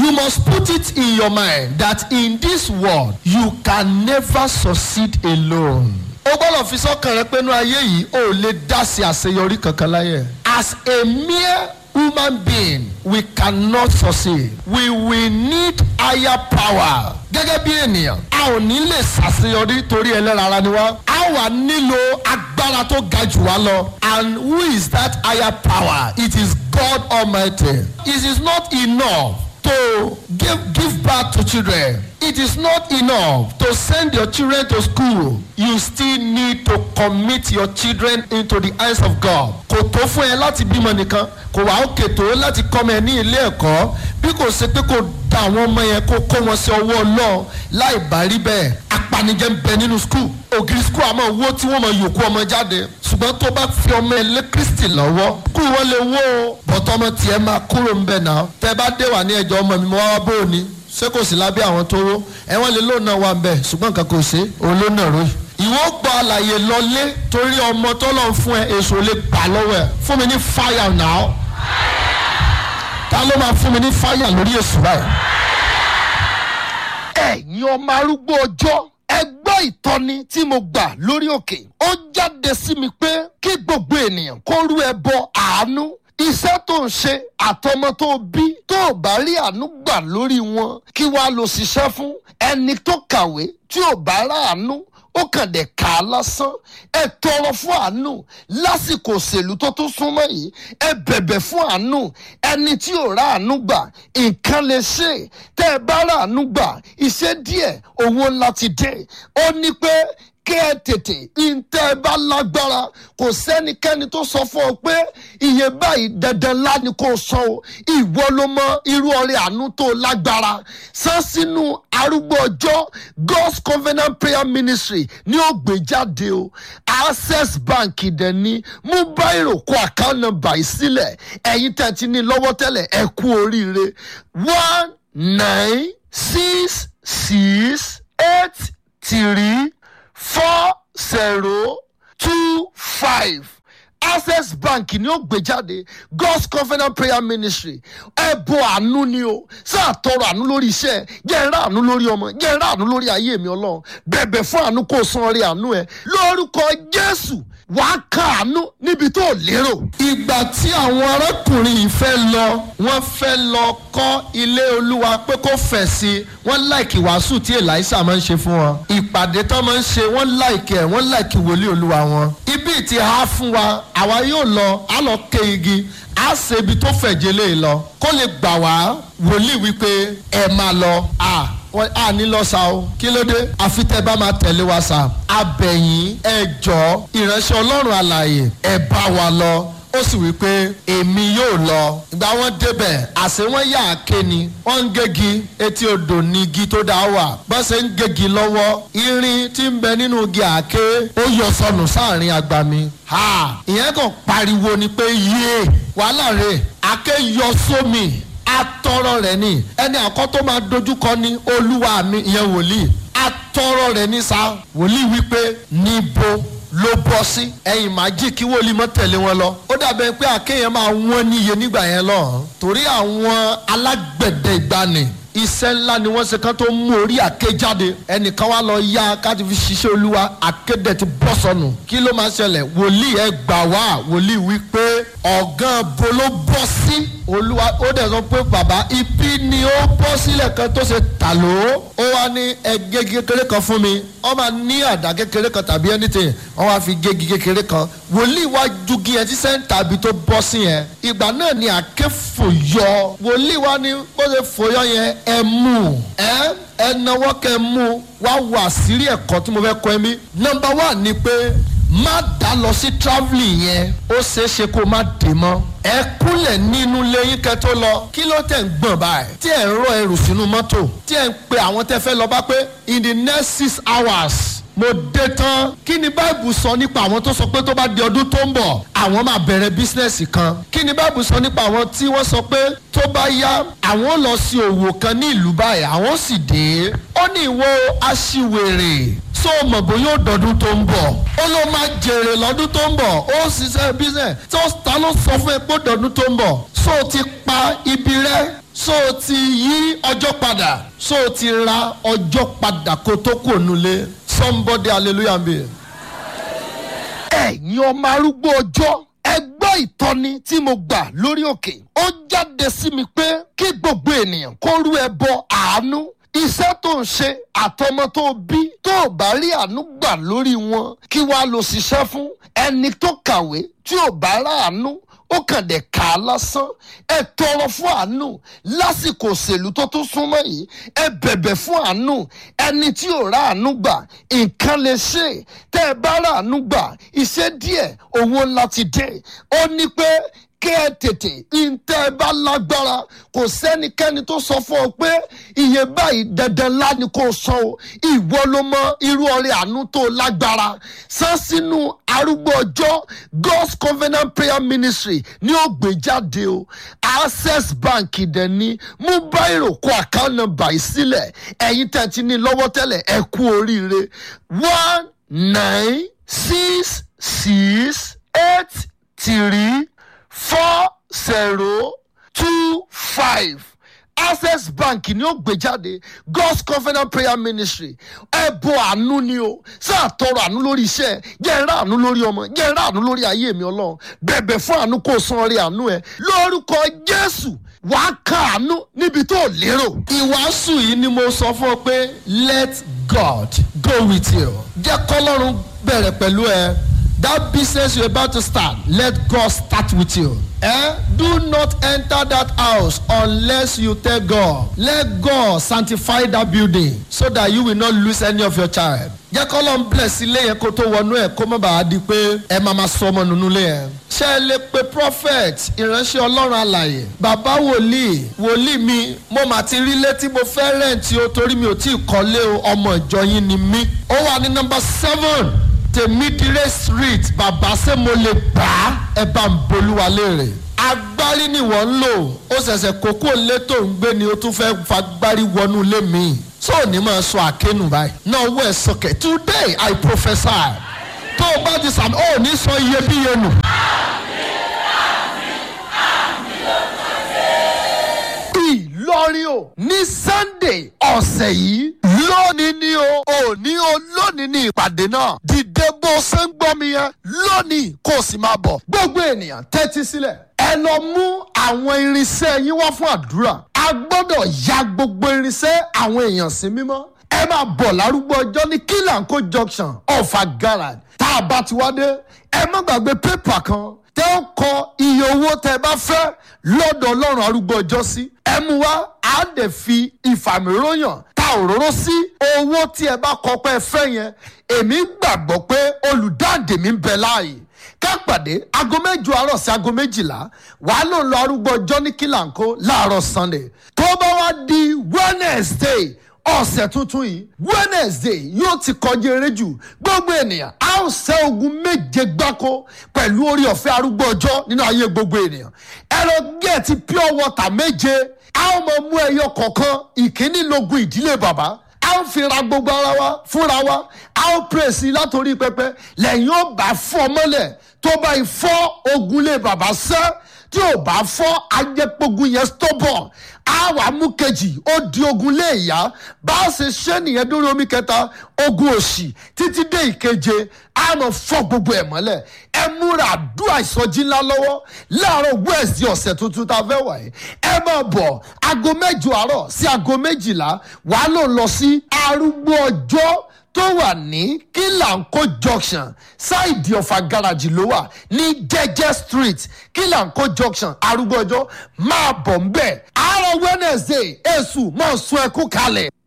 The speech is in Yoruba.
you must put it in your mind that in this world you can never succeed alone. o gbọ́dọ̀ fi sọ́kàn rẹ pé inú ayé yìí o ò lè dá sí àṣeyọrí kankan láyé. as a mere human being we cannot succeed we will need higher power. gẹ́gẹ́ bí ènìyàn a ò ní lè ṣàṣeyọrí torí ẹlẹ́ran ara ni wá. a wà nílò agbára tó ga jù wá lọ. and who is that higher power? it is God Almighty. it is not enough to give give birth to children. It is not enough to send your children to school. You still need to commit your children into the hands of God. Kò tó fún ẹ láti bímọ nìkan, kò wá òkè tó láti kọ́mọ ẹ ní ilé ẹ̀kọ́. Bí kò ṣe pé kò da àwọn ọmọ yẹn kó kó wọn sí ọwọ́ Ọlọ́run láì bá rí bẹ́ẹ̀. Apanijẹ́ ń bẹ nínú skul. Ògiri skul àmọ́ owó tí wọ́n mọ yòókù ọmọ jáde. Ṣùgbọ́n tó bá fi ọmọ ẹ lé Kristi lọ́wọ́. Kú wọn lè wó o. Bọ̀tọ́ ọmọ tiẹ̀ máa kúrò ń bẹ̀ náà. Tẹ bá dé wà ní ẹjọ́ ọmọ mi mo wá wá bó o ní ṣé kò sí lábẹ́ àwọn tó ró ẹ̀wọ̀n lè lóun náà wà ń bẹ̀ ṣùgbọ́n nǹkan kò ṣe òun ló náà ró yìí. ìwọ gba àlàyé lọlé torí ọmọ tó lọ fún ẹ èso lè gbà lọ́wọ́ ẹ fún mi ní fáyà náà ta ló máa fún mi ní fáyà lórí èso báyìí. ẹ̀yin ọmọ arúgbó ọjọ́ ẹ gbọ́ ìtọ́ni tí mo gbà lórí òkè ó jáde sí mi pé kí gbogbo ènìyàn kó rú ẹbọ àánú iṣẹ́ tó ń ṣe àtọmọ tó bí tó ò bá rí àánú gbà lórí wọn kí wàá lọ ṣiṣẹ́ fún ẹni tó kàwé tí ò bá ráàánú ó kàn dé kà á lásán ẹ tọrọ fún àánú lásìkò òṣèlú tó tún súnmọ́ yìí ẹ bẹ̀bẹ̀ fún àánú ẹni tí ò ráàánú gbà nǹkan lè ṣe tẹ́ ẹ bá ráàánú gbà iṣẹ́ díẹ̀ owó ńlá ti dé ó ní pé kẹ́ ẹ tètè ntẹ́ ẹ bá lágbára kò sẹ́nikẹ́ni tó sọ fún ọ pé iye báyìí dandan ńlá ni kò sọ o ìwọ ló mọ irú ọrẹ àánú tó lágbára san sínú arúgbó ọjọ́ God's Covenant Prayer Ministry ní ó gbé jáde o Access Bank dẹ̀ ní mú báyìí kó account number yìí sílẹ̀ ẹ̀yin tẹ̀ ti ní lọ́wọ́ tẹ́lẹ̀ ẹ kú oríire one nine six six eight three four zero two five access bank ni ó gbé jáde god's covenant prayer ministry ẹbọ àánú ni o sáà tọrọ àánú lórí iṣẹ́ jẹ́ ẹrá àánú lórí ọmọ jẹ́ ẹrá àánú lórí ayé mi Ọlọ́run bẹ̀bẹ̀ fún àánú kó o san orí àánú ẹ lórúkọ Jésù wàá ka àánú níbi tó lérò. ìgbà tí àwọn arákùnrin yìí fẹ́ lọ wọ́n fẹ́ lọ kọ́ ilé olúwa pé kó fẹ̀ sí i wọ́n láìkì wàásù tí Èlàísà máa ń ṣe fún wọn ìpàdé tó máa ń ṣe wọ́n láìkì ẹ̀ wọ́n láìkì wòlíì olúwa wọn. ibi tí a fún wa àwa yóò lọ á lọ ké igi á ṣe ibi tó fẹ̀jẹ̀ lé lọ kó lè gbà wá wòlíì wípé ẹ máa lọ à wọ́n á ní lọ sa o kí ló dé àfi tẹ́ bá máa tẹ̀lé wa sa abẹ̀yìn ẹ jọ ìránṣẹ́ ọlọ́run àlàyé ẹ bá wa lọ ó sì wí pé èmi yóò lọ ìgbà wọn débẹ̀ àṣé wọn yà á ké ni wọ́n ń gégi etí odò ní igi tó dá wà bọ́n ṣe ń gégi lọ́wọ́ irin tí ń bẹ nínú igi àáké ó yọ sọnù sáàrin agbami ha ìyẹn kàn pariwo ni pé yéé wàhálà rẹ̀ àáké yọ sómi atọrọ rẹ̀ ni ẹni àkọ́ tó máa dojúkọ ní olúwa mi ìyẹn wòlíì atọrọ rẹ̀ ní sa wòlíì wípé níbo ló bọ́ sí ẹ̀yìn máa jí kí wòlíì mọ́ tẹ̀lé wọn lọ ó dàbẹ̀ pé àkéyàn máa wọ́n níye nígbà yẹn lọ torí àwọn alágbẹ̀dẹ ìgbani iṣẹ́ ńlá ni wọ́n ṣe kán tó mú orí àké jáde ẹnìkan wá lọ yá káti fi ṣiṣẹ́ olúwa àkédè ti bọ́ sọnù kí ló máa ṣẹlẹ̀ wòlíì ẹ gbà wá wòlíì wí pé ọ̀gán bo ló bọ́ sí olúwa ó dẹ̀ sọ pé bàbá ibi ni ó bọ́ sílẹ̀ kan tó ṣe tà ló ó wá ní ẹgẹ́ kékeré kan fún mi wọ́n máa ní àdá kékeré kan tàbí anything wọ́n wá fi gégi kékeré kan wòlíì wá jugi ẹ sí sẹ́ńtà ibi tó bọ́ sí yẹn ìgbà náà ni àké fòyọ wòlíì wá ní bó ṣe fòyọ yẹn ẹ mú ẹ ẹ náwó kẹ mú wá wà sírí ẹ̀kọ́ tí mo fẹ́ kọ́ ẹ mí nọ́mbà wà ní pé má dá lọ sí travelling yẹn ó ṣeé ṣe kó má dé mọ́ ẹ kúnlẹ̀ nínú lẹ́yìn kẹ́ tó lọ kí ló tẹ̀ ń gbọ̀n báyìí tí ẹ̀ ń rọ ẹrù sínú mọ́tò tí ẹ̀ ń pe àwọn tẹ́ fẹ́ lọ bá pé in the next six hours mo dé tán kí ni báìbù sọ nípa àwọn tó sọ pé tó bá di ọdún tó ń bọ̀ àwọn máa bẹ̀rẹ̀ bísínẹ́sì kan kí ni báìbù sọ nípa àwọn tí wọ́n sọ pé tó bá yá àwọn lọ sí òwò kan ní ìlú báyìí àwọn sì dé ó ní ìwọ aṣiwèrè so mọ̀ bóyá ó dọ̀dún tó ń bọ̀ ó ló máa jèrè lọ́dún tó ń bọ̀ ó ṣiṣẹ́ bísínẹ́sì tó ta ló sọ fún ẹ pé ó dọ̀dún tó ń bọ̀ so ti pa ibi rẹ so o ti yí ọjọ́ padà so o ti ra ọjọ́ padà kó tó kò nulẹ̀ somebody hallelujah be. ẹ̀yin ọmọ arúgbó ọjọ́ ẹ gbọ́ ìtọ́ni tí mo gbà lórí òkè ó jáde sí mi pé kí gbogbo ènìyàn kó rú ẹbọ àánú iṣẹ́ tó ń ṣe àtọmọ tó bí tó ò bá rí àánú gbà lórí wọn kí wàá lọ ṣiṣẹ́ fún ẹni tó kàwé tí ò bá rà àánú ó kàn dé kà á lásán ẹ tọrọ fún àánú lásìkò òṣèlú tó tún súnmọ́ yìí ẹ bẹ̀bẹ̀ fún àánú ẹni tí ò rà àánú gbà nǹkan lè ṣe tẹ́ ẹ bá rà àánú gbà iṣẹ́ díẹ̀ owó ńlá ti dé ó ní pé kí ẹ tètè ntẹ́ ẹ bá lágbára kò sẹ́nikẹ́ni tó sọ fún ọ pé iye báyìí dandan ńlá ni kò sọ o ìwọ ló mọ irú ọrẹ àánú tó lágbára san sínú arúgbó ọjọ́ God's Covenant Prayer Ministry ní ó gbé jáde o Access Bank dẹ̀ ní mú báyìí kó account number yìí sílẹ̀ ẹ̀yin tẹ̀ ti ní lọ́wọ́ tẹ́lẹ̀ ẹ kú oríire one nine six six eight three four zero two five access bank ni ó gbé jáde god's covenant prayer ministry ẹbọ àánú ni o sáà tọrọ àánú lórí iṣẹ́ jẹ́ ẹrá àánú lórí ọmọ jẹ́ ẹrá àánú lórí ayé mi Ọlọ́run bẹ̀bẹ̀ fún àánú kó san orí àánú ẹ lórúkọ Jésù wàá ka àánú níbi tó lérò. ìwàásù yìí ni mo sọ fún ọ pé let God go with you jẹ́ kọ́lọ́run bẹ̀rẹ̀ pẹ̀lú ẹ that business you're about to start let God start with you. Eh? Do not enter that house unless you tell God. Let God sanctify that building so that you will not lose any of your child. Jẹ́ kọ́ ló ń bless ilé yẹn kó tó wọnú ẹ̀ kó má bàa di pé ẹ máa ma sọ ọmọ nínú ilé yẹn. Ṣé ẹ lè pe prophet ìránṣẹ́ Ọlọ́run àlàyé? Bàbá wòlíì wòlíì mi mo mà ti rí létí mo fẹ́ rẹ̀ǹtì o torí mi ò tí ì kọ́lé o ọmọ ìjọ yín ni mí. Ó wà ní nọ́mbà seven tèmídìrẹ́ street bàbá ṣé mo lè gbà á ẹ bá ń bolúwa léèrè agbárí ni wọ́n ń lò ó ṣẹ̀ṣẹ̀ kókó lé tó ń gbé ni ó tún fẹ́ fagbárí wọnú ilé mi tó ò ní máa sọ àkénù báyìí náà wọ ẹ sọkẹ today i prophesy tó o bá ti sàmì ó ní sọ iyebíye nù. Ìlọrin o ní Sunday ọ̀sẹ̀ yìí lónìí ni o òní o lónìí ni ìpàdé náà dìde bó ṣe ń gbọ́ mi yẹn lónìí kó o sì máa bọ̀ gbogbo ènìyàn tẹ́tí sílẹ̀ ẹ lọ mú àwọn irinṣẹ́ yín wá fún àdúrà a gbọ́dọ̀ ya gbogbo irinṣẹ́ àwọn èèyàn sí mímọ́ ẹ máa bọ̀ lárúgbó ọjọ́ ní kílànkó junction ọ̀fà garage tá a bá ti wá dé ẹ má gbàgbé pépà kan tẹ́ ó kọ iye owó tẹ́ bá fẹ́ lọ́dọ̀ ọlọ́run arúgbó ọjọ́ sí ẹ mú wá á dẹ̀ fi ìfàmìróyàn ta òróró sí owó tí ẹ bá kọ pé ẹ fẹ́ yẹn èmi gbàgbọ́ pé olùdáǹdè mi ń bẹ láàyè ká pàdé aago mẹ́jọ àárọ̀ sí aago méjìlá wàá lò lọ arúgbó ọjọ́ ní kílànkó láàárọ̀ sunday tó bá wá di wednesday ọ̀sẹ̀ tuntun yìí wednesday yóò ti kọjá eré jù gbogbo ènìyàn a ó ṣẹ́ ogun méje gbáko pẹ̀lú orí ọ̀fẹ́ arúgbó ọjọ́ nínú ayé gbogbo ènìyàn ẹ̀rọ gẹ̀ẹ́tì pure water méje a ó mọ mú ẹyọ kọ̀ọ̀kan ìkíní lógun ìdílé bàbá a ó fi ra gbogbo ara wa fúnra wa a ó pèsè látòrí pẹpẹ lẹ́yìn ó bá fọ́ mọ́lẹ̀ tó bá fọ́ ogun lé bàbá sẹ́ tí ò bá fọ́ ajẹ́pogun yẹn stubborn á wà mú kejì ó di ogun lé ìyá bá a ṣe ṣe nìyẹn dórí omi kẹta ogun òṣì títí dé ìkeje á mọ fọ́ gbogbo ẹ̀ mọ́lẹ̀ ẹ múra àdúrà ìsọjí ńlá lọ́wọ́ láàárọ̀ wẹ́ẹ̀sì ọ̀sẹ̀ tuntun tá a fẹ́ wà yìí ẹ máa bọ̀ aago mẹ́jọ àárọ̀ sí aago méjìlá wàá lò lọ sí arúgbó ọjọ́ tó wà ní kílànkó junction ṣáìdì ọ̀fà garaji ló wà ní jẹ́jẹ́ street kílànkó junction arúgbó ọjọ́ máa bọ̀ ń bẹ̀ àárọ̀ wednesday èṣù mọ̀ sún ẹkú kalẹ̀.